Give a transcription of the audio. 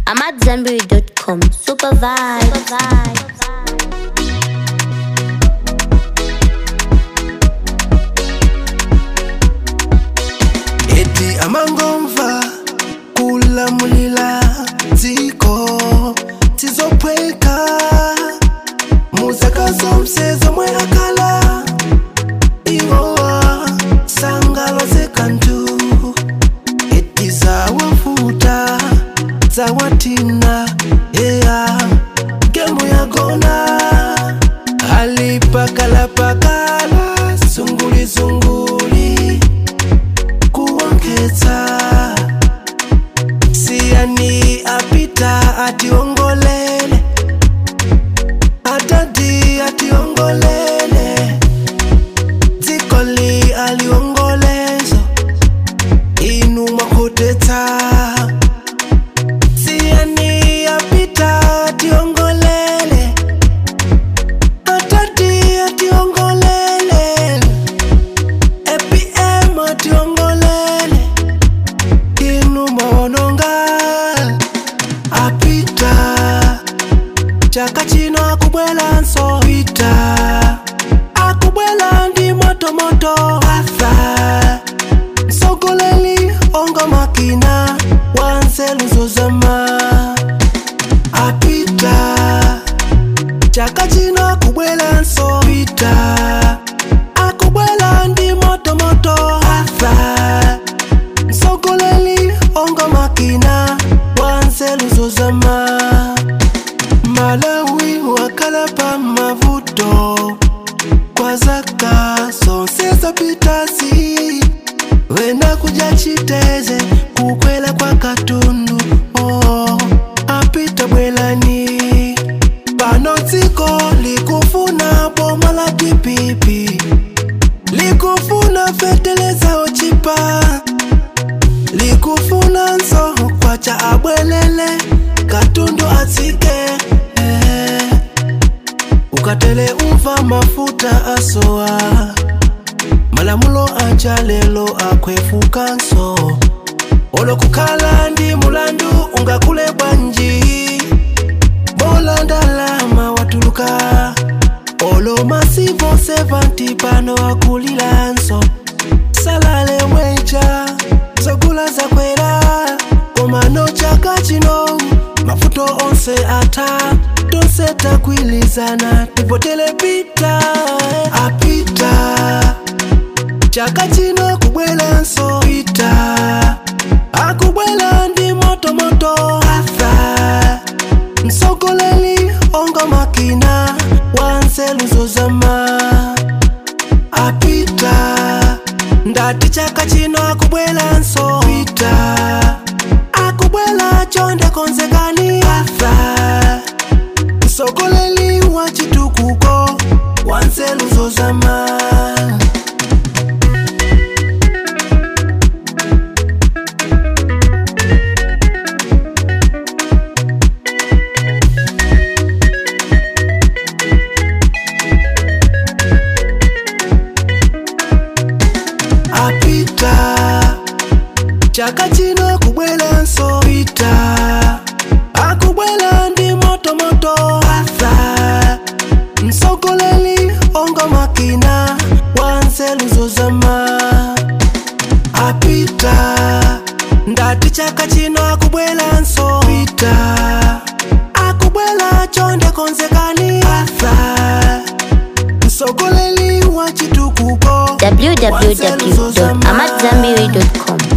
I'm at Zenberry.com. Super vibe. Super vibe. eti amangomva kulamulila dziko tizopweka muzakazo msezo mwe akala iwowa sangalo zekantu eti zawafuta zawatina eya gemu yagona alipakalapakala zungulizunguli kuongeza siani apita ationgolele atadi ationgolele dzikoli aliongolezo inu mwakotetsa siani apita ationgolele atadi ationgolele APM ationgolele inu maononga apita chaka chino akubwela nso pita akubwela ndi motomoto atha msogoleli onga makina wanzeluzo zama apita chaka chino akubwela nso pita akubwela ndi motomoto atha msogoleli onga makina wanzeluzo zama malawi wakalapa mavuto kwa zaka zonse zapitasi wena kuja chiteze kukwela kwa katundu oh, apita bwelani pano dziko likufuna boma la tipipi likufuna feteleza ochipa likufuna nso kwacha abwelele katundu atsike eh. ukatele umva mafuta asowa malamulo aja lelo akwefuka nso olokukhala ndi mulandu ungakule bwanji bola ndalama watuluka olo masivo 70 pano akulila nso salale mweja zogula zakwera komano chaka chino mafuto onse ata tonse takwilizana tipotele pita apita chaka chino kubwela nso pita akubwela ndi motomoto atha msogoleli onga makina wanzeluzo zama apita ndati chaka chino akubwela nso pita akubwela chonde konzekani atha msogoleli wa chitukuko wanzeluzo zama apita chaka chino kubwela nso pita akubwela ndi motomoto atha msogoleli onga makina wanzeluzo zama apita ndati chaka chino akubwela nso pita akubwela chonde konzekani atha msogoleli wa chitukuko www.amatzambiri.com.